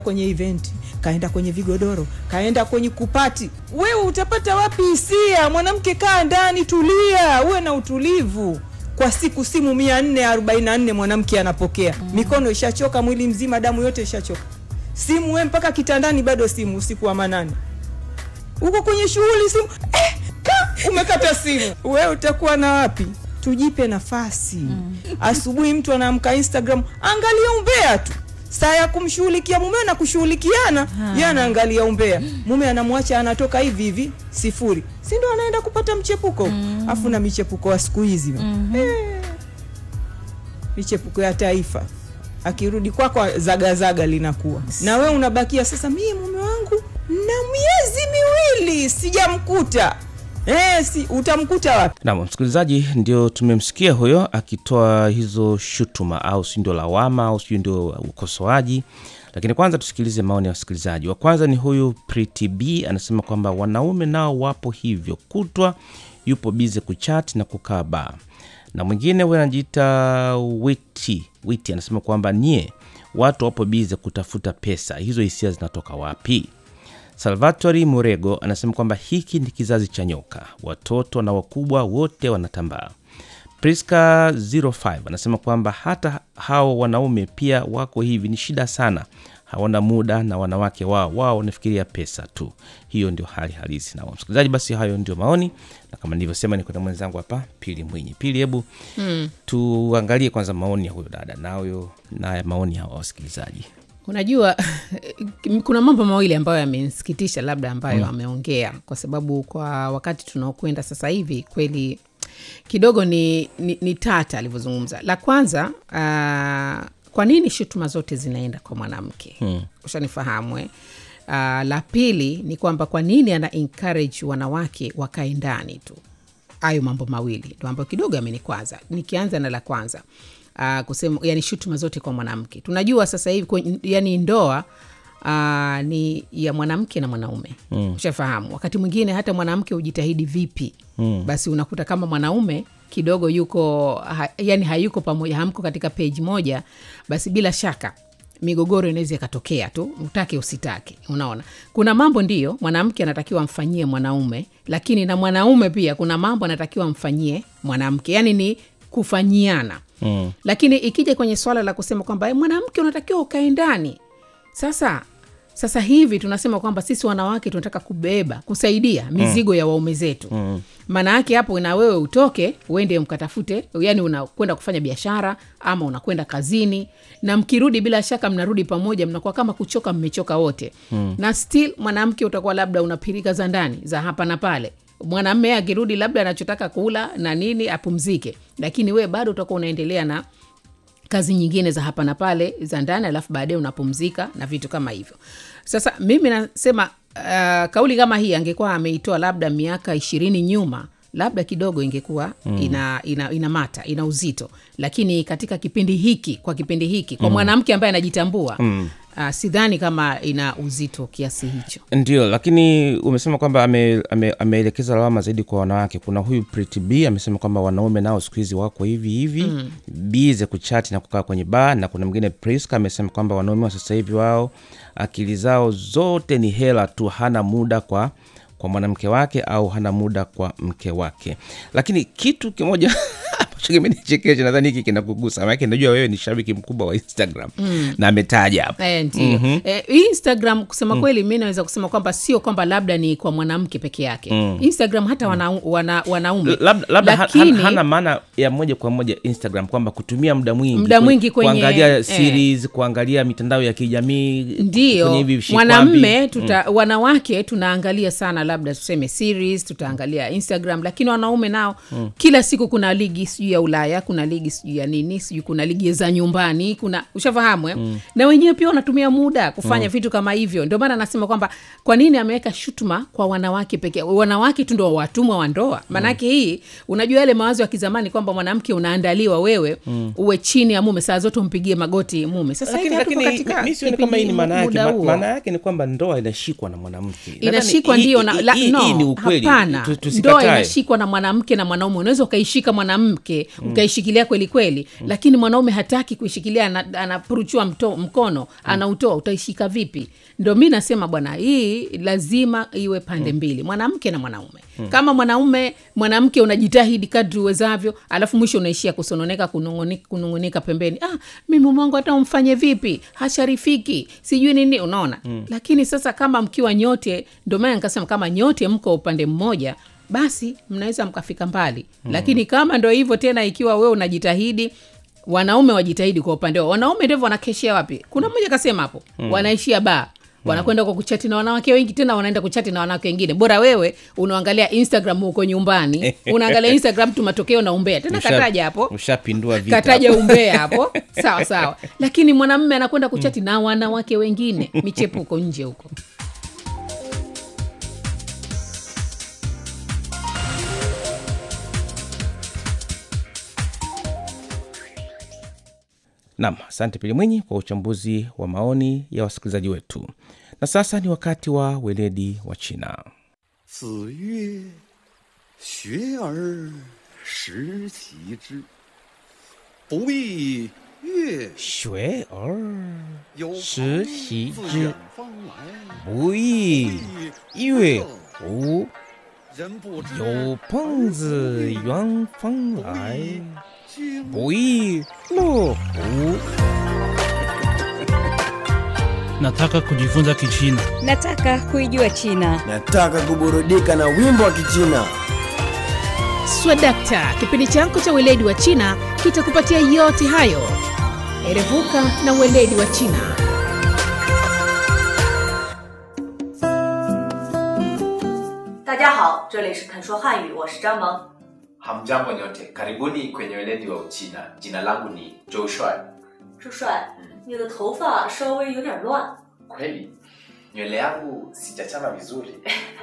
kwenye eventi, kaenda kwenye vigodoro, kaenda kwenye kupati. Wewe utapata wapi hisia? Mwanamke, kaa ndani, tulia, uwe na utulivu. Kwa siku simu mia nne arobaini na nne mwanamke anapokea, mikono ishachoka, mwili mzima, damu yote ishachoka, simu we mpaka kitandani, bado simu, usiku wa manane uko kwenye shughuli, simu eh, ka umekata simu, wewe utakuwa na wapi? Tujipe nafasi. Asubuhi mtu anaamka Instagram, angalia umbea tu saa ya kumshughulikia mume na kushughulikiana, yeye anaangalia umbea, mume anamwacha anatoka hivi hivi sifuri, si ndo anaenda kupata mchepuko afu na michepuko wa siku hizi eh, michepuko ya taifa. Akirudi kwako zagazaga linakuwa na we unabakia sasa, mie mume wangu na miezi miwili sijamkuta. Eh, si utamkuta wapi? Naam, msikilizaji, ndio tumemsikia huyo akitoa hizo shutuma au si ndio lawama au si ndio ukosoaji. Lakini kwanza tusikilize maoni ya wasikilizaji. Wa kwanza ni huyu Pretty B anasema kwamba wanaume nao wapo hivyo, kutwa yupo bize kuchat na kukaa baa. Na mwingine huyo anajiita Witi Witi anasema kwamba nyie watu wapo bize kutafuta pesa, hizo hisia zinatoka wapi? Salvatori Murego anasema kwamba hiki ni kizazi cha nyoka, watoto na wakubwa wote wanatambaa. Priska 05 anasema kwamba hata hao wanaume pia wako hivi, ni shida sana, hawana muda na wanawake wao, wao wanafikiria pesa tu. Hiyo ndio hali halisi. Na msikilizaji, basi hayo ndio maoni, na kama nilivyosema, niko na mwenzangu hapa Pili Mwinyi. Pili, hebu tuangalie kwanza maoni ya huyo dada na huyo na maoni ya wasikilizaji. Unajua, kuna mambo mawili ambayo yamensikitisha labda ambayo ameongea, kwa sababu kwa wakati tunaokwenda sasa hivi kweli kidogo ni, ni, ni tata alivyozungumza. La kwanza uh, kwa nini shutuma zote zinaenda kwa mwanamke? hmm. Ushanifahamu eh? Uh, la pili ni kwamba kwa nini ana encourage wanawake wakae ndani tu. Hayo mambo mawili ndo ambayo kidogo amenikwaza. Nikianza na la kwanza uh, kusema yani shutuma zote kwa mwanamke. Tunajua sasa hivi kwen- yani ndoa uh, ni ya mwanamke na mwanaume mm. Ushafahamu, wakati mwingine hata mwanamke hujitahidi vipi mm. basi unakuta kama mwanaume kidogo yuko ha, yani hayuko pamoja, hamko katika page moja, basi bila shaka migogoro inaweza ikatokea tu, utake usitake. Unaona, kuna mambo ndiyo mwanamke anatakiwa amfanyie mwanaume, lakini na mwanaume pia kuna mambo anatakiwa amfanyie mwanamke, yani ni kufanyiana mm. Lakini ikija kwenye swala la kusema kwamba "Eh, mwanamke unatakiwa ukae ndani, sasa sasa hivi tunasema kwamba sisi wanawake tunataka kubeba kusaidia mizigo ya waume zetu maana yake hapo na wewe utoke uende mkatafute yani unakwenda kufanya biashara ama unakwenda kazini na mkirudi bila shaka mnarudi pamoja mnakuwa kama kuchoka mmechoka wote na still mwanamke utakuwa labda unapirika za ndani za hapa na pale mwanamme akirudi labda anachotaka kula na nini apumzike lakini wewe bado utakuwa unaendelea na kazi nyingine za hapa na pale za ndani alafu baadaye unapumzika na vitu kama hivyo sasa mimi nasema uh, kauli kama hii angekuwa ameitoa labda miaka ishirini nyuma labda kidogo ingekuwa mm. ina, ina, ina mata ina uzito lakini katika kipindi hiki kwa kipindi hiki kwa mwanamke ambaye anajitambua mm. uh, sidhani kama ina uzito kiasi hicho Ndio, lakini umesema kwamba ame- ame- ameelekeza lawama zaidi kwa wanawake. Kuna huyu Pretty B amesema kwamba wanaume nao siku hizi wako hivi hivi mm. bize kuchati na kukaa kwenye baa, na kuna mwingine Priska amesema kwamba wanaume wa sasa hivi wao akili zao zote ni hela tu, hana muda kwa kwa mwanamke wake au hana muda kwa mke wake. Lakini kitu kimoja ambacho kimenichekesha, nadhani hiki kinakugusa, maanake najua wewe ni shabiki mkubwa wa Instagram na ametaja hapa Eh, ndio eh, instagram kusema kweli mi naweza kusema kwamba sio kwamba labda ni kwa mwanamke peke yake instagram hata wana, wana, wanaume labda, labda ha- Lakini- hana, hana maana ya moja kwa moja Instagram kwamba kutumia muda mwingi Muda kwe- mwingi kwenye- kuangalia eh. series, kuangalia mitandao ya kijamii kwenye ndio hivi vishikwambi. mwanamme tuta, wanawake tunaangalia sana labda tuseme series tutaangalia instagram lakini wanaume nao kila siku kuna ligi sijui ya ulaya kuna ligi sijui ya nini sijui kuna ligi za nyumbani kuna ushafahamu eh? na wenyewe pia wanatumia muda kufanya vitu kama hivyo ndio maana anasema kwamba kwa nini ameweka shutuma kwa wanawake pekee wanawake tu ndo watumwa wa ndoa maanake hii unajua yale mawazo ya kizamani kwamba mwanamke unaandaliwa wewe uwe chini ya mume saa zote umpigie magoti mume sasa hivi lakini hatuko lakini katika mi sioni kama hii ni kipindi- maana yake muda Ma- huo. maana yake ni kwamba ndoa inashikwa na mwanamke Nadhani inashikwa hii- ndio na, hii- la, hii- no, hii ni ukweli hapana Tu- ndoa tusikatae. inashikwa na mwanamke na mwanaume unaweza ukaishika mwanamke yake ukaishikilia kweli kweli lakini mwanaume hataki kuishikilia ana- anapuruchua mto- mkono anautoa utaishika vipi ndo mi nasema bwana hii lazima iwe pande mbili mwanamke na mwanaume kama mwanaume mwanamke unajitahidi kadri uwezavyo alafu mwisho unaishia kusononeka kunung'uni- kunung'unika pembeni ah, mi mume wangu hata umfanye vipi hasharifiki sijui nini unaona lakini sasa kama mkiwa nyote ndio maana nikasema kama nyote mko upande mmoja basi mnaweza mkafika mbali mm. lakini kama ndo hivyo tena ikiwa wewe unajitahidi wanaume wajitahidi kwa upande wao wanaume ndivyo wanakeshea wapi kuna mmoja kasema hapo mm. wanaishia baa wanakwenda kwa kuchati na wanawake wengi tena wanaenda kuchati na wanawake wengine bora wewe unaangalia instagram huko nyumbani unaangalia instagram tu matokeo na umbea tena Usha- kataja hapo ushapindua vita kataja hapo. umbea hapo sawa sawa lakini mwanamme anakwenda kuchati na wanawake wengine michepuko nje huko Nam, asante Pili Mwinyi kwa uchambuzi wa maoni ya wasikilizaji wetu. Na sasa ni wakati wa weledi wa China. 子曰：“学而时齐之，不亦乐学而有时朋习自之远方来， 不亦乐乎？ 人不知有朋自远方来， 经不亦乐乎？ Nataka kujifunza Kichina. Nataka kuijua China. Nataka kuburudika na wimbo wa Kichina. swadakta kipindi chako cha weledi wa china kitakupatia yote hayo erevuka na weledi wa china 大家好，这里是肯说汉语，我是张萌。 Hamjambo nyote, karibuni kwenye weledi wa Uchina. Jina langu ni Joe Shuai. 朱帅，你的头发稍微有点乱， Kweli nywele yangu sijachana vizuri.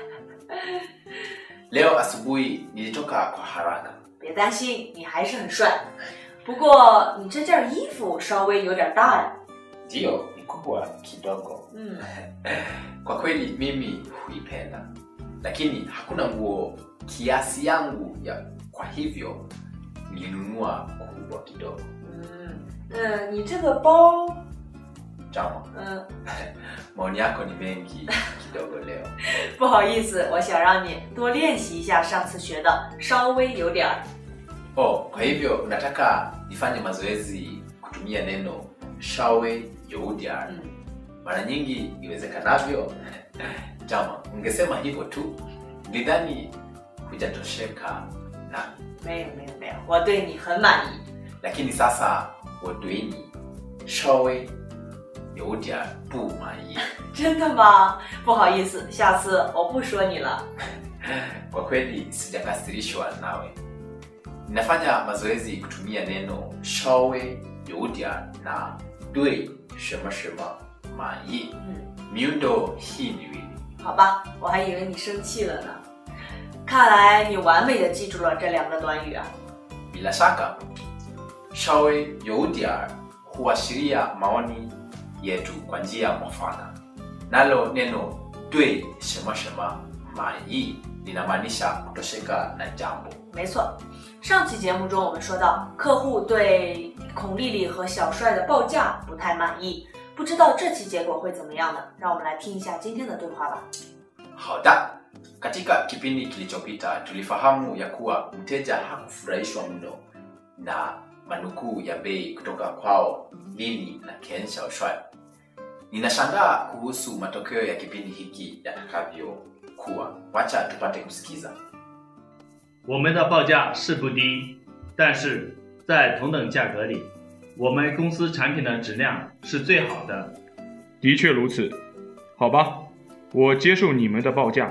Leo asubuhi nilitoka kwa haraka. 别担心，你还是很帅。不过你这件衣服稍微有点大呀。 Ndiyo, ni kubwa kidogo. 嗯， Kwa kweli mimi huipenda, lakini hakuna nguo kiasi yangu ya, kwa hivyo nilinunua kubwa kidogo. 嗯，那你这个包， Jama, 嗯， maoni yako ni mengi kidogo leo. 不好意思，我想让你多练习一下上次学的，稍微有点儿。 Oh, kwa hivyo unataka nifanye mazoezi kutumia neno shawe youdiar 嗯， mara nyingi iwezekanavyo. Jama, ungesema hivyo tu, nidhani hujatosheka nami, 没有没有没有，我对你很满意。 lakini sasa wadoini shawe youdiar bu mai. 真的吗？不好意思，下次我不说你了。 Kwa kweli sijakasirishwa nawe. Ninafanya mazoezi kutumia neno shawe youdiar na dui shema shema mai. 嗯。 miundo hii miwili 好吧，我还以为你生气了呢。看来你完美的记住了这两个短语啊。 bila shaka shawe youdiar huashiria maoni yetu kwa njia mwafaka nalo neno dui shema shema mai linamaanisha kutosheka na jambo 没错，上期节目中我们说到，客户对孔丽丽和小帅的报价不太满意，不知道这期结果会怎么样呢？让我们来听一下今天的对话吧。 hauda katika kipindi kilichopita tulifahamu ya kuwa mteja hakufurahishwa mno na manukuu ya bei kutoka kwao lili na ken shaoshwai ninashangaa kuhusu matokeo ya kipindi hiki yatakavyokuwa wacha tupate kusikiza 我们的报价是不低，但是在同等价格里，我们公司产品的质量是最好的。 的确如此，好吧，我接受你们的报价。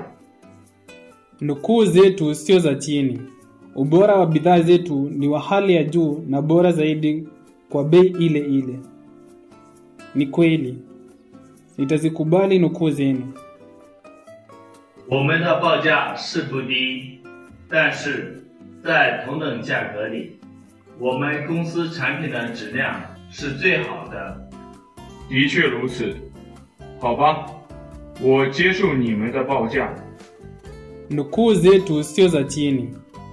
Nukuu zetu sio za chini. Ubora wa bidhaa zetu ni wa hali ya juu na bora zaidi kwa bei ile ile. Ni kweli, nitazikubali nukuu zenu. 我们的报价是不低，但是在同等价格里，我们公司产品的质量是最好的。 的确如此，好吧，我接受你们的报价。 Nukuu zetu sio za chini.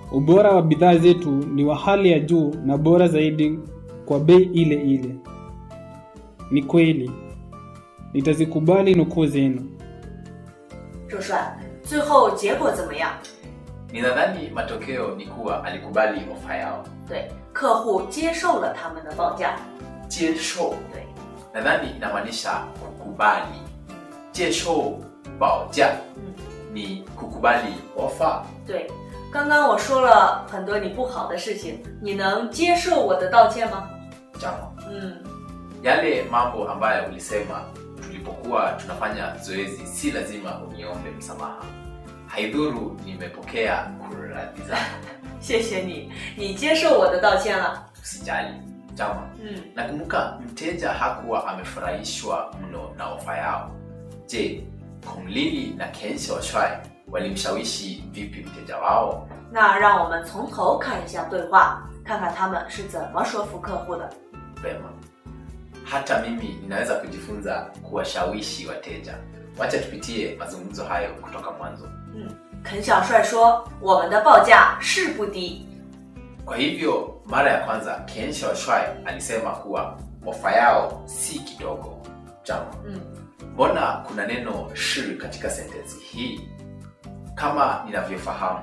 ubora wa bidhaa zetu ni wa hali ya juu na bora zaidi kwa bei ile ile. Ni kweli, nitazikubali nukuu zenu. 周帅，最后结果怎么样？ ninadhani matokeo ni kuwa alikubali ofa yao 对，客户接受了他们的报价。 jesho 对， nadhani inamaanisha kukubali jesho baoja ni kukubali ofa 对，刚刚我说了很多你不好的事情，你能接受我的道歉吗？ jama 嗯， yale mambo ambayo ulisema tulipokuwa tunafanya zoezi si lazima uniombe msamaha haidhuru nimepokea kuradhi zako 谢谢你，你接受我的道歉了。 usijali jama 嗯， nakumbuka mteja hakuwa amefurahishwa mno na ofa yao je kumlili na kensha washwai walimshawishi vipi mteja wao 那让我们从头看一下对话，看看他们是怎么说服客户的。 vema hata mimi ninaweza kujifunza kuwashawishi wateja wacha tupitie mazungumzo hayo kutoka mwanzo 嗯，肯小帅说我们的报价是不低， kwa hivyo mara ya kwanza kensha washwai alisema kuwa ofa yao si kidogo jama 嗯， mbona kuna neno shi katika sentensi hii kama ninavyofahamu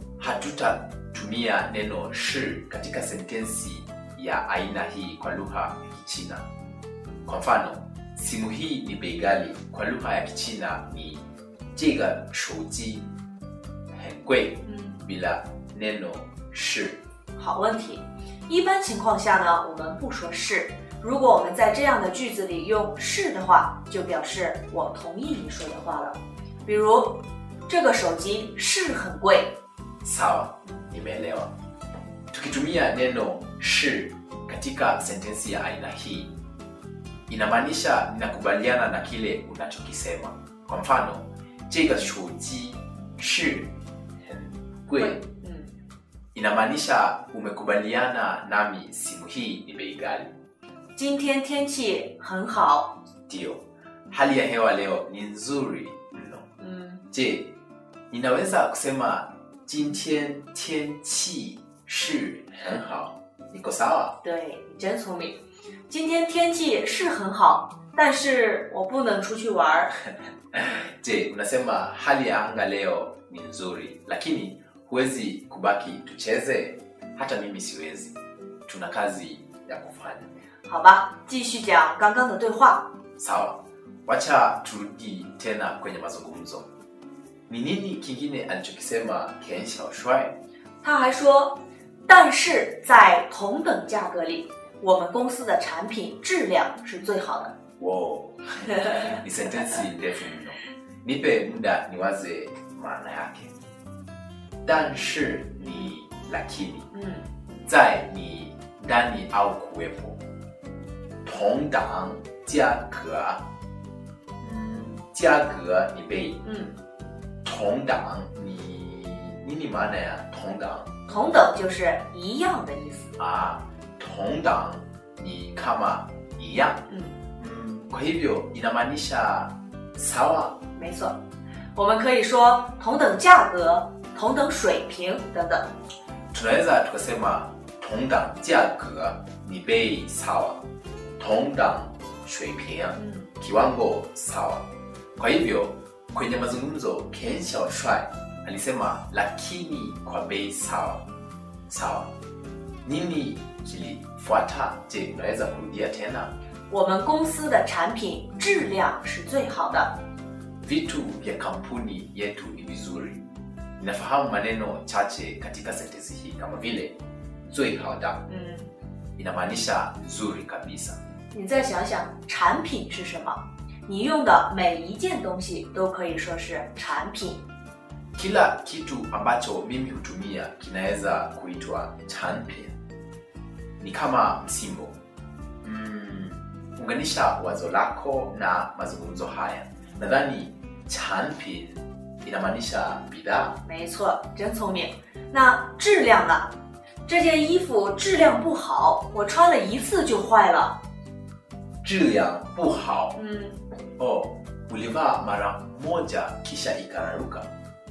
hatutatumia neno shi katika sentensi ya aina hii kwa lugha ya kichina kwa mfano simu hii ni bei ghali kwa lugha ya kichina ni jiga shuji hengwei 嗯， bila neno shi 好问题。一般情况下呢，我们不说是。如果我们在这样的句子里用是的话，就表示我同意你说的话了。比如，这个手机是很贵。 sawa nimeelewa tukitumia neno shi katika sentensi ya aina hii inamaanisha ninakubaliana na kile unachokisema kwa mfano jiga shuji shi gwe 嗯， inamaanisha umekubaliana nami simu hii ni bei ghali 今天天气很好。 ndiyo hali ya hewa leo ni nzuri mno 嗯， je ninaweza kusema jintian tianqi shi henhao niko sawa 对你真聪明。今天天气是很好，但是我不能出去玩儿。 je unasema hali ya anga leo ni nzuri lakini huwezi kubaki tucheze hata mimi siwezi tuna kazi ya kufanya 好吧，继续讲刚刚的对话。 sawa wacha turudi tena kwenye mazungumzo ni nini kingine alichokisema ken xiaoshuai 他还说，但是在同等价格里，我们公司的产品质量是最好的。 wo ni sentensi ndefu mno nipe muda niwaze maana yake danshi ni lakini 嗯， 在你ndani au kuwepo tongdang jiage jiage ni bei 嗯， tongdang ni nini maana ya tongdang 同等就是一样的意思。 ah tongdang ni kama iya 嗯， mm, kwa hivyo inamaanisha sawa 没错，我们可以说同等价格、同等水平等等。 tunaweza tukasema tongdang jiage ni bei sawa tongdang shuiping 嗯， kiwango sawa kwa hivyo kwenye mazungumzo ken xiaoshuai alisema lakini kwa bei sawa sawa nini kilifuata je unaweza kurudia tena 我们公司的产品质量是最好的。 vitu vya kampuni yetu ni vizuri ninafahamu maneno chache katika sentensi hii kama vile zui haoda 嗯， inamaanisha nzuri kabisa 你再想想，产品是什么？你用的每一件东西都可以说是产品。 kila kitu ambacho mimi hutumia kinaweza kuitwa chanpin ni kama msimbo mm, unganisha wazo lako na mazungumzo haya nadhani chanpin inamaanisha bidhaa 没错，真聪明。那质量呢？这件衣服质量不好，我穿了一次就坏了。 质量不好嗯， oh, ulivaa mara moja kisha ikararuka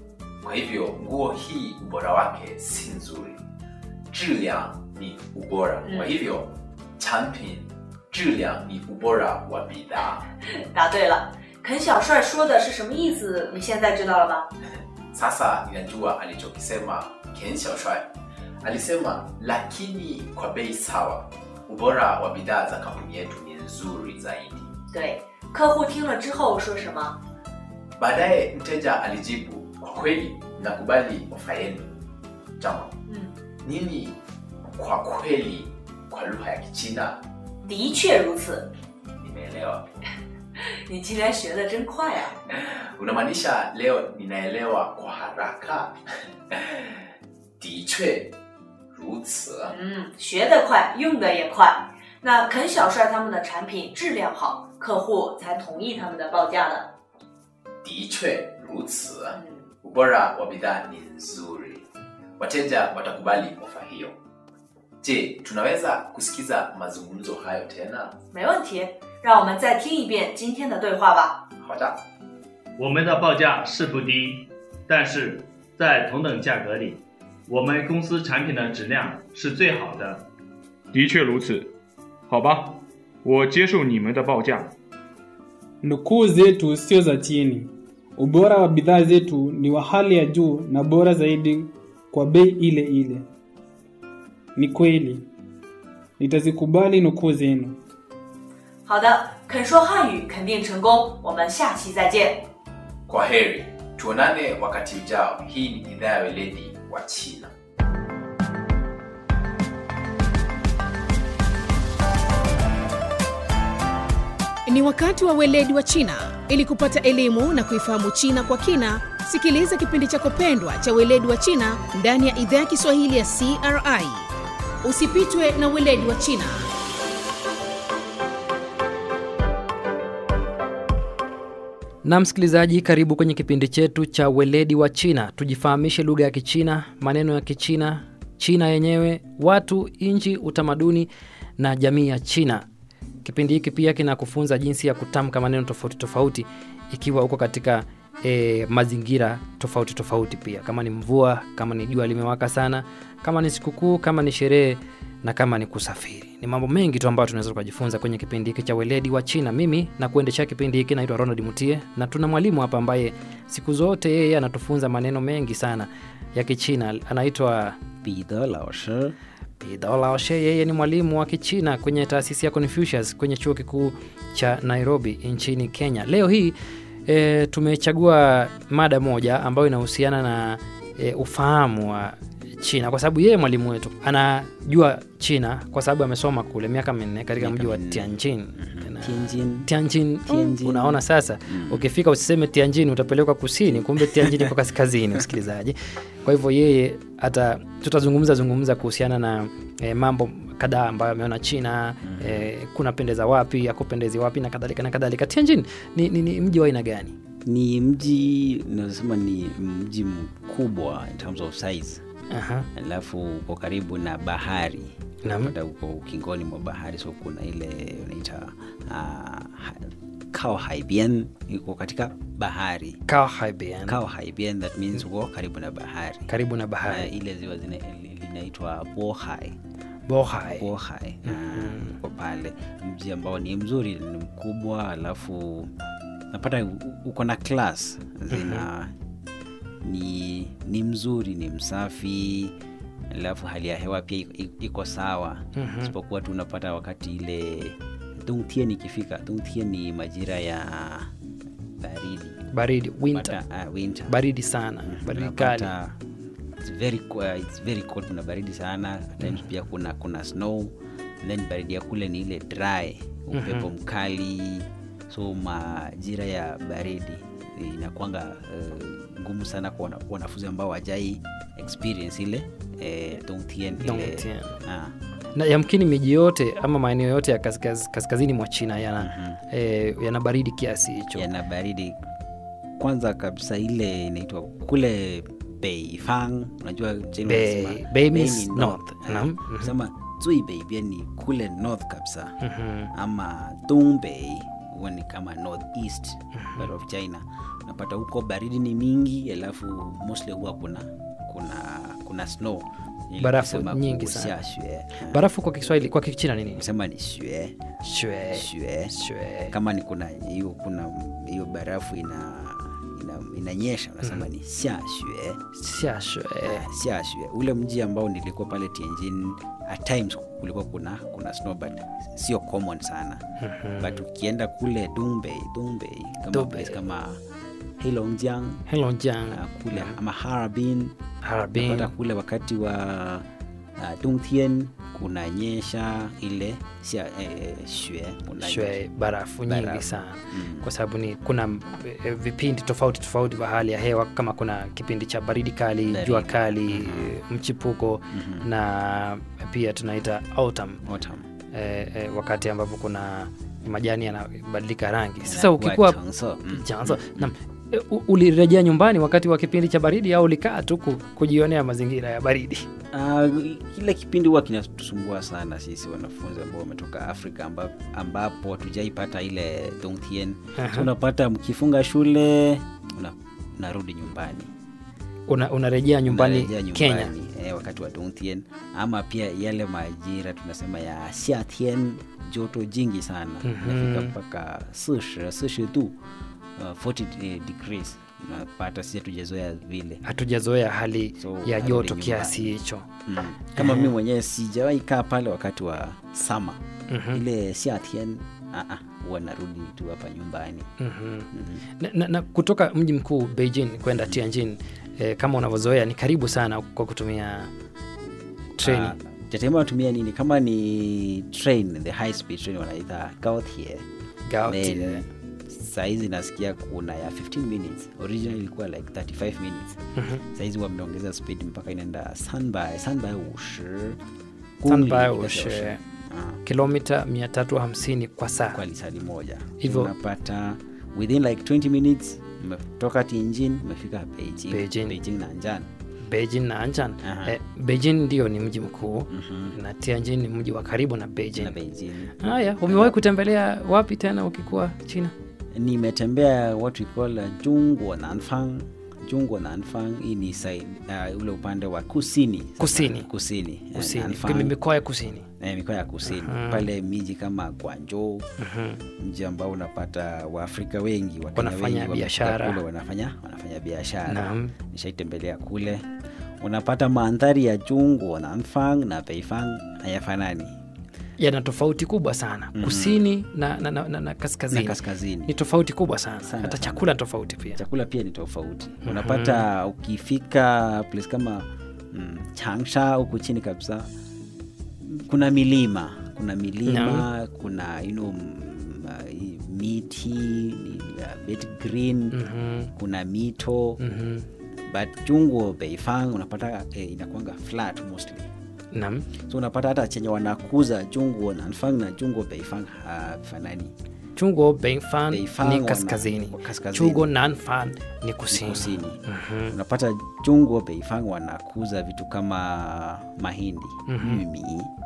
kwa hivyo nguo hii ubora wake si nzuri 质量 ni ubora Mm. kwa hivyo 产品质量 ni ubora wa bidhaa 答对了。肯小帅说的是什么意思？你现在知道了吧？ sasa ninajua alichokisema ken xiaoshuai alisema lakini kwa bei sawa ubora wa bidhaa za kampuni yetu ni nzuri zaidi 对，客户听了之后说什么？ baadaye mteja alijibu kwa kweli nakubali ofa yenu jama 嗯， nini kwa kweli kwa lugha ya kichina 的确如此。 nimeelewa 你今天学的真快啊！ unamaanisha leo ninaelewa kwa haraka 的确如此嗯，学得快，用的也快。那肯小帅他们的产品质量好，客户才同意他们的报价的。 的确如此ubora wa bidhaa ni nzuri wateja watakubali ofa hiyo je tunaweza kusikiza mazungumzo hayo tena 没问题，让我们再听一遍今天的对话吧。 好的我们的报价是不低，但是在同等价格里，我们公司产品的质量是最好的。 的确如此，好吧，我接受你们的报价。 Nukuu zetu sio za chini. Ubora wa bidhaa zetu ni wa hali ya juu na bora zaidi kwa bei ile ile. Ni kweli, nitazikubali nukuu zenu. 好的，肯说汉语肯定成功，我们下期再见。 kwa heri tuonane wakati ujao hii ni idhaa ya weledi wa china Ni wakati wa weledi wa China. Ili kupata elimu na kuifahamu China kwa kina, sikiliza kipindi chako pendwa cha weledi wa China ndani ya idhaa ya Kiswahili ya CRI. Usipitwe na weledi wa China. na msikilizaji karibu kwenye kipindi chetu cha weledi wa china tujifahamishe lugha ya kichina maneno ya kichina china yenyewe watu nchi utamaduni na jamii ya china kipindi hiki pia kinakufunza jinsi ya kutamka maneno tofauti tofauti ikiwa uko katika e, mazingira tofauti tofauti pia kama ni mvua kama ni jua limewaka sana kama ni sikukuu kama ni sherehe na kama ni kusafiri ni mambo mengi tu ambayo tunaweza tukajifunza kwenye kipindi hiki cha weledi wa china mimi na kuendesha kipindi hiki naitwa ronald mutie na tuna mwalimu hapa ambaye siku zote yeye anatufunza maneno mengi sana ya kichina anaitwa Peter lao shi Peter Lao She, yeye ni mwalimu wa Kichina kwenye taasisi ya Confucius kwenye chuo kikuu cha Nairobi nchini Kenya. Leo hii e, tumechagua mada moja ambayo inahusiana na e, ufahamu wa China kwa sababu yeye mwalimu wetu anajua China kwa sababu amesoma kule miaka minne katika mji wa Tianjin. Na- Tianjin. Tianjin. Tianjin. Unaona sasa, ukifika usiseme Tianjin utapelekwa kusini, kumbe Tianjin iko kaskazini, msikilizaji. Kwa hivyo yeye hata tutazungumza zungumza kuhusiana na e, mambo kadhaa ambayo ameona China e, kunapendeza wapi, akupendezi wapi na kadhalika na kadhalika. Tianjin ni, ni, ni mji wa aina gani? ni mji nasema ni mji mkubwa in terms of size Aha. alafu uko karibu na bahari Naam. Unapata uko ukingoni mwa bahari so kuna ile unaita uh, kao haibian iko katika bahari Kao Haibian. kao haibian that means uko karibu na bahari Karibu na bahari. uh, ile ziwa zina- linaitwa bohai Bohai. bohai uh, uko pale mji ambao ni mzuri ni mkubwa alafu napata u- uko na class zina ni ni mzuri ni msafi alafu hali ya hewa pia iko- iko sawa Mhm. isipokuwa tu unapata wakati ile dungtien ikifika dungtien ni majira ya baridi Baridi, winter. Unapata, uh, winter. Baridi sana, baridi kali. Unapata it's very, co- uh, it's very cold kuna baridi sana At times pia kuna kuna snow And then baridi ya kule ni ile dry upepo Mhm. mkali so majira ya baridi inakwanga uh, ngumu sana kwa wana- wanafunzi ambao wajai experience ile eh, Dongtien ile Dongtien. ah. na yamkini miji yote ama maeneo yote ya kaskaz, kaskazini mwa china yana, eh, yana baridi kiasi hicho yana baridi kwanza kabisa ile inaitwa kule beifang unajua China Bei- wanasema bei bei means ni north. Ah, Naam. Mhm. sema zui beibia ni kule north kabisa Mhm. ama dongbei huwa ni kama north east part of china unapata huko baridi ni mingi alafu mostly huwa kuna kuna kuna snow Ili Barafu kusema nyingi kusia sana. shue. barafu kwa kiswahili kwa kichina ni nini sema ni shue shue shue shue kama ni kuna hiyo kuna hiyo barafu ina ina- inanyesha unasema ni xia xue xia shue xia xue ule mji ambao nilikuwa pale Tianjin at times kulikuwa kuna kuna snow but sio common sana Mhm. but ukienda kule Dongbei Dongbei kama Dongbei. place kama Heilongjiang Heilongjiang uh, kule ama Harbin Harbin. Unapata kule wakati wa uh, Dongtian kunanyesha ile xia eh, shue kunanyesha. shwe barafu nyingi Barafu. sana Mm. kwa sababu ni kuna eh, vipindi tofauti tofauti vya hali ya hewa kama kuna kipindi cha baridi kali Baridi. jua kali eh, mchipuko Mhm. na pia tunaita autumn Autumn. eh, eh, wakati ambapo kuna majani yanabadilika rangi sasa Yanakuwa ukikuwa chanzo. Mm. chanzo naam. Eh, u- ulirejea nyumbani wakati wa kipindi cha baridi au ulikaa tu ku- kujionea mazingira ya baridi Uh, kile kipindi huwa kinatusumbua sana sisi wanafunzi ambao wametoka Afrika amba, ambapo hatujaipata ile Dongtian. Aha. So unapata mkifunga shule una, unarudi nyumbani Una, unarejea nyumbani, Unarejea Kenya nyumbani, eh, wakati wa Dongtian ama pia yale majira tunasema ya Xiatian, joto jingi sana Mhm. inafika mpaka 40 40 tu uh, 40 degrees unapata sisi hatujazoea vile hatujazoea hali So, ya unarudi joto nyumbani. kiasi hicho Mm. kama Mhm. mimi mwenyewe sijawahi kaa pale wakati wa sama Mhm. ile siatien huwa narudi tu hapa nyumbani Mhm. na, na, na kutoka mji mkuu Beijing kwenda Tianjin eh, kama unavyozoea ni karibu sana kwa kutumia treni Ah, tetemea natumia nini kama ni train the high speed train wanaita gaotie Gaotie. Then, saizi nasikia kuna ya 15 minutes original ilikuwa like 35 minutes Mhm. saizi wameongeza speed mpaka inaenda sanbai sanbai ushi Sanbai ushi kilomita 350 kwa saa kwa lisali moja Hivyo- unapata within like 20 minutes umetoka Tianjin umefika Beijing, Beijing. Beijing na Anjan Beijing na Anjan Aha. eh, Beijing ndio ni mji mkuu Mhm. na Tianjin ni mji wa karibu na Beijing. na Beijing. Haya, umewahi kutembelea wapi tena ukikuwa China? nimetembea what we call uh, Jungwo Nanfang Jungwo Nanfang hii ni side, uh, ule upande wa kusini sasa. Kusini. kusini Eh, Kusini, Nanfang. kwenye mikoa ya kusini. eh, mikoa ya kusini Mhm. pale miji kama Guangzhou Mhm. mji ambao unapata waafrika wengi Wakenya Wanafanya wengi wamefika biashara. kule wanafanya wanafanya biashara Naam. nishaitembelea kule unapata mandhari ya Jungwo Nanfang na Beifang hayafanani Yana tofauti kubwa sana Mhm. kusini na, na, na, na, na kaskazini. na kaskazini Ni tofauti kubwa sana, Sana, hata sana. chakula ni tofauti pia. chakula pia ni tofauti unapata ukifika place kama mm, changsha huku chini kabisa kuna milima kuna milima kuna you know, mm, uh, hii miti ni, uh, bit green Mhm. kuna mito Mhm. but chungwo beifang unapata eh, inakwanga flat mostly Naam. so unapata hata chenye wanakuza chungwo nanfang na chungwo beifang hafanani Chungo Beifan Beifang ni wana- kaskazini, kaskazini. Chugo Nanfan ni kusini. kusini Mhm. unapata chungwo beifang wanakuza vitu kama mahindi Mhm. yumi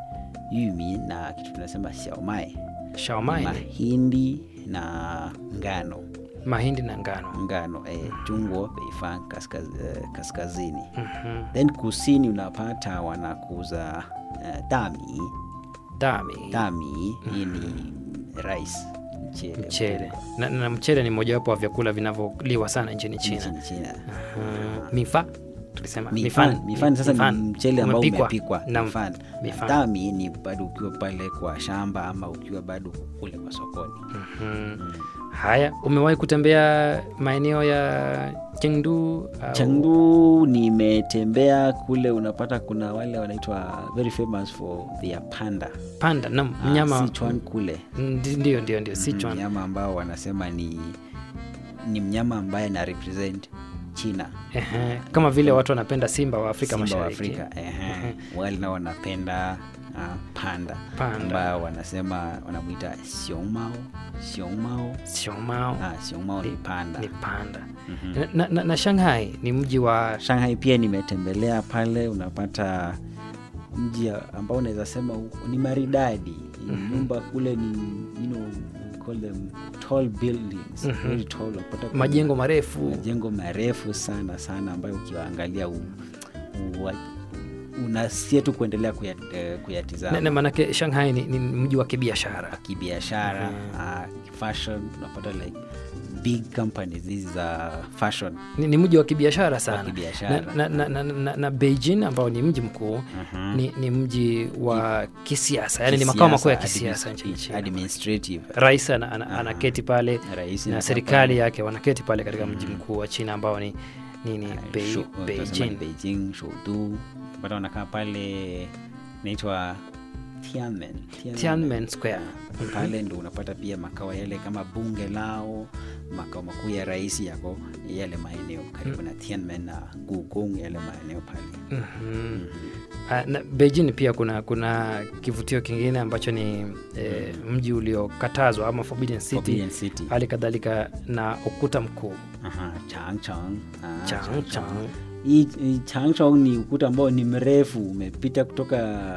yumi na kitu tunasema xiaomai Shaomai ni mahindi na ngano mahindi na ngano. ngano eh, chungwo beifang kaskaz, eh, kaskazini Mhm. then kusini unapata wanakuza eh, dami Dami. dami hii ni rice mchele Mchele na, na mchele ni mojawapo wa vyakula vinavyoliwa sana nchini China. nchini China Mhm. Mifa tulisema mifan mifan sasa mifan. ni mchele ambao Umepikwa. umepikwa Naam. mifan Mifan. dami ni bado ukiwa pale kwa shamba ama ukiwa bado kule kwa sokoni Mhm. Haya, umewahi kutembea maeneo ya Chengdu? au- Chengdu nimetembea kule, unapata kuna wale wanaitwa very famous for their panda Panda, naam, Ah, mnyama Sichuan kule Ndi- ndio ndio ndio Sichuan. mnyama ambao wanasema ni ni mnyama ambaye ana represent China Ehe, kama vile watu wanapenda simba wa Afrika Simba wa Mashariki. Afrika ehe. wale nao wanapenda uh, panda Panda. ambao wanasema wanamwita xiongmao xiongmao Xiongmao ah, xiongmao ni panda ni panda. Mhm. Na, na, na, na Shanghai ni mji wa Shanghai pia nimetembelea pale, unapata mji ambao unaweza sema uko- ni maridadi nyumba kule ni you know, call them tall buildings Mhm. very tall unapata kuna Majengo marefu. majengo marefu sana sana ambayo ukiwaangalia u, u, unasia tu kuendelea kuyat, eh, kuyatizama Na- na maanake Shanghai ni, ni mji wa kibiashara. kibiashara uh, fashion unapata like big companies hizi za fashion Ni, ni mji wa kibiashara sana kibiashara. na, na, na, na, na, na Beijing ambao ni mji mkuu Mhm. ni, ni mji wa kisiasa yani ni makao makuu ya Kisiasa, kisiasa administ- nchini China. administrative Rais ana, ana, anaketi pale Rais na anakaa serikali pale. yake wanaketi pale katika mji mkuu wa China ambao ni ni, ni Bei, Shu- tunasema Beijing. ni Beijing, Shoudu. Bado wanakaa pale inaitwa Tiananmen. Tiananmen Square. Ah, Pale ndo unapata pia makao yale kama bunge lao, makao makuu ya rais yako yale maeneo karibu na Tiananmen na Gugong yale maeneo pale. Mhm. Ah, na Beijing pia kuna kuna kivutio kingine ambacho ni eh, mji uliokatazwa ama Forbidden City, Forbidden City. hali kadhalika na ukuta mkuu Aha, Changchang. Ah, Changchang. Hii hii Changchang ni ukuta ambao ni mrefu umepita kutoka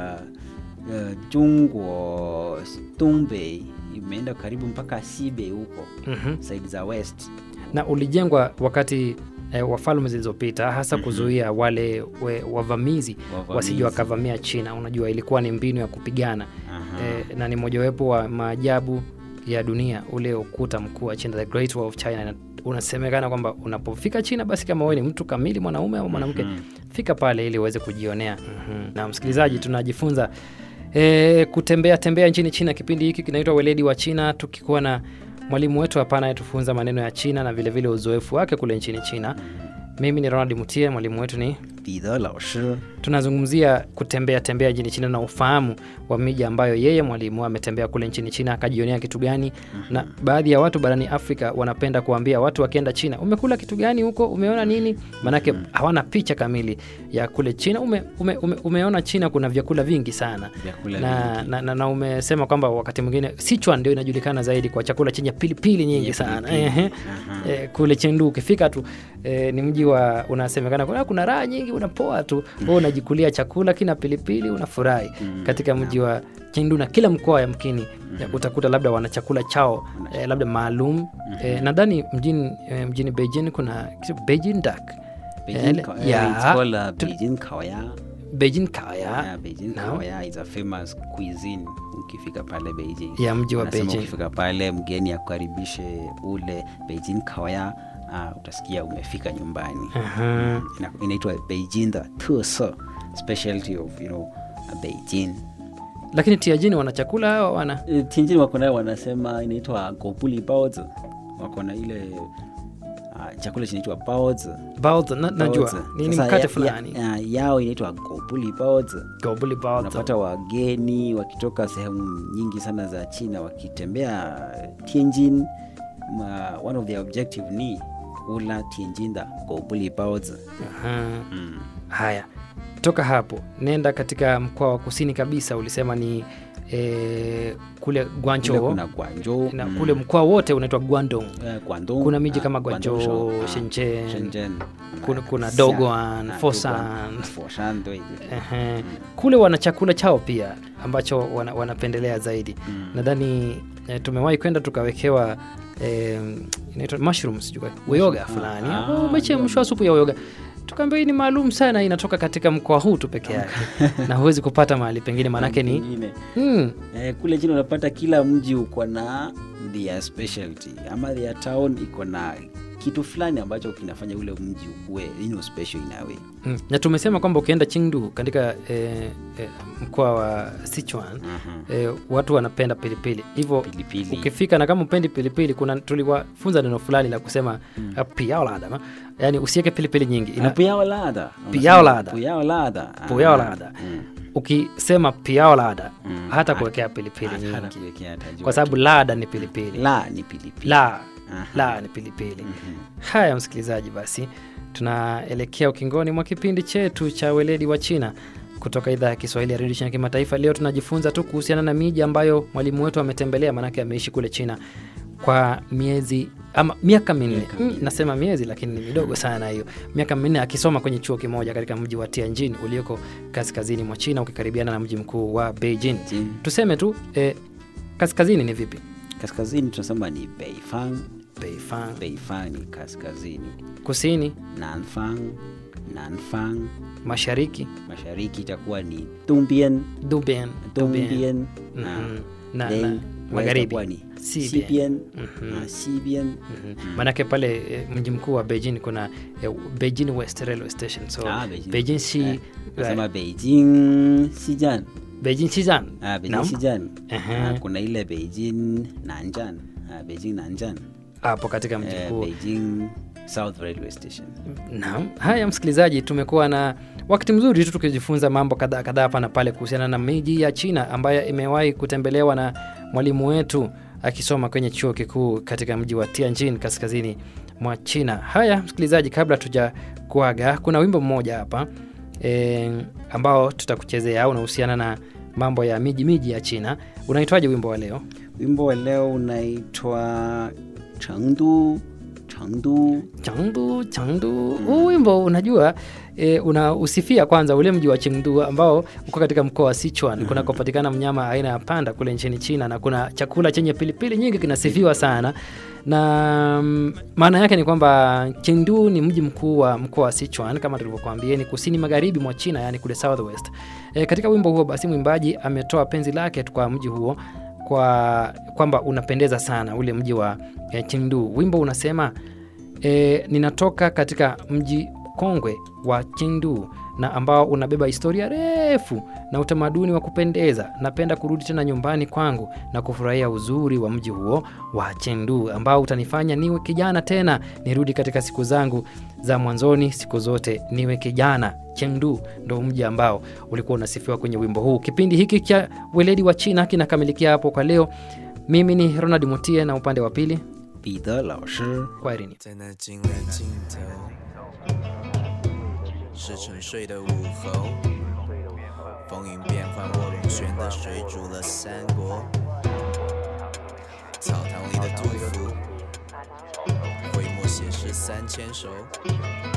uh, Jungwo Dongbei imeenda karibu mpaka Sibei huko Mhm. side za west. na ulijengwa wakati eh, wa falme zilizopita hasa kuzuia wale we, wavamizi Wavamizi. wasije wakavamia China. Unajua, ilikuwa ni mbinu ya kupigana eh, na ni mojawapo wa maajabu ya dunia ule ukuta mkuu wa China, the Great Wall of China. Na Unasemekana kwamba unapofika China, basi kama wewe ni mtu kamili, mwanaume au mwanamke, fika pale ili uweze kujionea. Mhm. Na msikilizaji, tunajifunza e, kutembea tembea nchini China. Kipindi hiki kinaitwa Weledi wa China, tukikuwa na mwalimu wetu hapa anayetufunza maneno ya China na vilevile vile uzoefu wake kule nchini China. Mimi ni Ronald Mutie, mwalimu wetu ni Bidhaa lao shi. tunazungumzia kutembea tembea nchini China na ufahamu wa miji ambayo yeye mwalimu ametembea kule nchini China akajionea kitu gani. Na baadhi ya watu barani Afrika wanapenda kuambia watu wakienda China, umekula kitu gani huko, umeona nini? Maanake hawana picha kamili ya kule China. Ume, ume, ume, umeona China kuna vyakula vingi sana Vyakula na, na, na, na umesema kwamba wakati mwingine Sichuan ndio inajulikana zaidi kwa chakula chenye pilipili nyingi sana pilipili. Ehe. Eh, kule Chengdu ukifika tu eh, ni mji wa unasemekana kuna, kuna raha nyingi, unapoa tu wewe unajikulia chakula kina pilipili unafurahi katika mji wa Chengdu, na kila mkoa yamkini eh, utakuta labda wana chakula chao eh, labda maalum eh, nadhani mjini, eh, mjini Beijing kuna kitu Beijing duck Beijing, Eh, Kao- ya, it's called uh, tu- Beijing Kaoya. Beijing kaya Yeah, Beijing Naam. Kaoya is a famous cuisine ukifika pale Beijing. Ya mji wa Wanasema Beijing. Ukifika pale mgeni akukaribishe ule Beijing Kaoya, uh, utasikia umefika nyumbani. Aha. Mm, ina- Inaitwa Beijing the 特色 specialty of you know uh, Beijing. lakini Tianjin wana chakula hawa wana Eh, Tianjin wako nayo wanasema inaitwa gobuli baozi. Wako na ile uh, chakula kinaitwa baozi. baozi na, najua Baozi. ni, ni Sasa mkate ya- fulani ya- ya- yao inaitwa gobuli baozi. gobuli baozi unapata wageni wakitoka sehemu nyingi sana za china wakitembea tianjin ma, one of their objective ni kula tianjin da gobuli baozi Aha. Haya, toka hapo nenda katika mkoa wa kusini kabisa, ulisema ni e, kule Guangzhou Kule kuna Guangzhou, na mm. kule mkoa wote unaitwa Guangdong. Eh, Guangdong, kuna miji ah, kama Guangdong, Guangzhou, ah, Shenzhen, Shenzhen, kuna, kuna Xi'an, Dongguan, ah, Foshan. Dongguan, Foshan,对,对. Ehe. Kule wana chakula chao pia ambacho wana, wanapendelea zaidi nadhani eh, tumewahi kwenda tukawekewa eh, inaitwa mushrooms sijui kwa- uyoga fulani Ah, oh, umechemshwa supu ya uyoga tukaambia hii ni maalum sana inatoka katika mkoa huu tu peke yake na huwezi kupata mahali pengine maanake ni Pengine. mm, Eh, kule chini unapata kila mji uko na their specialty ama their town iko na kitu fulani ambacho kinafanya ule mji ukuwe you know, special in a way mm. na tumesema kwamba ukienda Chengdu katika eh, eh, mkoa wa Sichuan eh, watu wanapenda pilipili hivyo Pilipili. ukifika na kama upendi pilipili kuna tuliwafunza neno fulani la kusema mm. piaolada yaani usiweke pilipili nyingi Na puyao lada Puyao lada. puyao lada puyao Ah, lada mm. ukisema piao lada Mm. hata kuwekea pilipili Hata- hata nyingi kuwekea atajua kwa sababu lada ni pilipili la ni pilipili la Aha. la ni pilipili haya msikilizaji basi tunaelekea ukingoni mwa kipindi chetu cha weledi wa china kutoka idhaa ya kiswahili ya redio china kimataifa leo tunajifunza tu kuhusiana na miji ambayo mwalimu wetu ametembelea maanake ameishi kule china kwa miezi ama miaka minne mm, nasema miezi lakini ni midogo sana hiyo miaka minne akisoma kwenye chuo kimoja katika mji wa tianjin ulioko kaskazini mwa china ukikaribiana na mji mkuu wa beijing tuseme tu eh, kaskazini ni vipi kaskazini tunasema ni beifang beifang beifang ni kaskazini kusini nanfang nanfang mashariki mashariki itakuwa ni dumbian dubian dumbian Mhm. na, then na west magharibi itakuwa ni Sibian. sibian Mhm. na sibian maanake pale eh, mji mkuu wa beijing kuna eh, beijing west railway station so Ah, Beijing. beijing si Eh, nasema beijing sijan beijing shizan Ah, Beijing Naam. Sijan. Ehe. Ah, kuna ile Beijing Nanjan. Ah, Beijing Nanjan. hapo katika mji Eh, mkuu Beijing South Railway Station. Naam. Haya, msikilizaji, tumekuwa na wakati mzuri tu tukijifunza mambo kadhaa kadhaa hapa na pale kuhusiana na miji ya China ambayo imewahi kutembelewa na mwalimu wetu akisoma kwenye chuo kikuu katika mji wa Tianjin kaskazini mwa China. Haya, msikilizaji, kabla tuja kuaga, kuna wimbo mmoja hapa e, ambao tutakuchezea unahusiana na mambo ya miji miji ya China. Unaitwaje wimbo wa leo? Wimbo wa leo unaitwa Chengdu Chengdu. Chengdu, Chengdu. Huu wimbo unajua e, unausifia kwanza ule mji wa Chengdu ambao uko katika mkoa wa Sichuan kunakopatikana mnyama aina ya panda kule nchini China, na kuna chakula chenye pilipili nyingi kinasifiwa sana na mm, maana yake ni kwamba Chengdu ni mji mkuu wa mkoa wa Sichuan kama tulivyokuambia, ni kusini magharibi mwa China, yani kule southwest. E, katika wimbo huo basi mwimbaji ametoa penzi lake kwa mji huo kwa kwamba unapendeza sana ule mji wa e, Chengdu. Wimbo unasema e, ninatoka katika mji kongwe wa Chengdu na ambao unabeba historia refu na utamaduni wa kupendeza. Napenda kurudi tena nyumbani kwangu na kufurahia uzuri wa mji huo wa Chengdu ambao utanifanya niwe kijana tena, nirudi katika siku zangu za mwanzoni, siku zote niwe kijana. Chengdu ndo mji ambao ulikuwa unasifiwa kwenye wimbo huu. Kipindi hiki cha weledi wa China kinakamilikia hapo kwa leo. Mimi ni Ronald Mutie na upande wa pili 彼得老师 kwaherini. 在那惊人尽头，是沉睡的午后，风云变幻，卧龙轩的水煮了三国，草堂里的杜甫，挥墨写诗三千首。